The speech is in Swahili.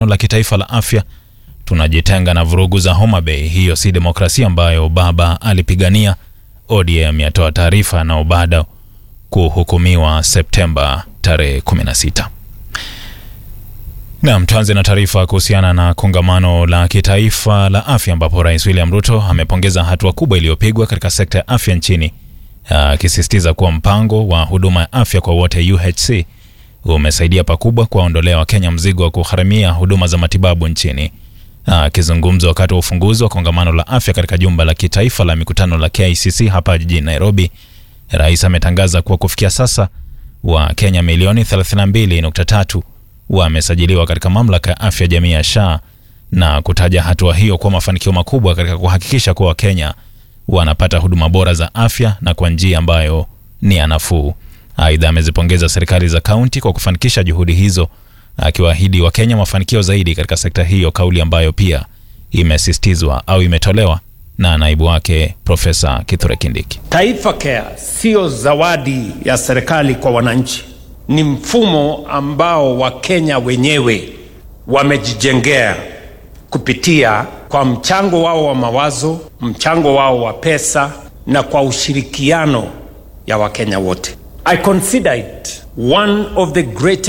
la kitaifa la afya, tunajitenga na vurugu za Homa Bay. Hiyo si demokrasia ambayo baba alipigania. ODM yatoa taarifa na Obado kuhukumiwa Septemba tarehe 16. Naam, tuanze na taarifa kuhusiana na kongamano la kitaifa la afya ambapo Rais William Ruto amepongeza hatua kubwa iliyopigwa katika sekta ya afya nchini, akisisitiza kuwa mpango wa huduma ya afya kwa wote UHC umesaidia pakubwa kuwaondolea Wakenya mzigo wa kugharamia huduma za matibabu nchini. Akizungumza wakati wa ufunguzi wa kongamano la afya katika jumba la kitaifa la mikutano la KICC hapa jijini Nairobi, rais ametangaza kuwa kufikia sasa Wakenya milioni 32.3 wamesajiliwa katika mamlaka ya afya jamii ya SHA na kutaja hatua hiyo kuwa mafanikio makubwa katika kuhakikisha kuwa Wakenya wanapata huduma bora za afya na kwa njia ambayo ni ya nafuu. Aidha, amezipongeza serikali za kaunti kwa kufanikisha juhudi hizo, akiwaahidi Wakenya mafanikio zaidi katika sekta hiyo, kauli ambayo pia imesisitizwa au imetolewa na naibu wake Profesa Kithure Kindiki. Taifa Care siyo zawadi ya serikali kwa wananchi, ni mfumo ambao Wakenya wenyewe wamejijengea kupitia kwa mchango wao wa mawazo, mchango wao wa pesa na kwa ushirikiano ya Wakenya wote. I consider it one of the greatest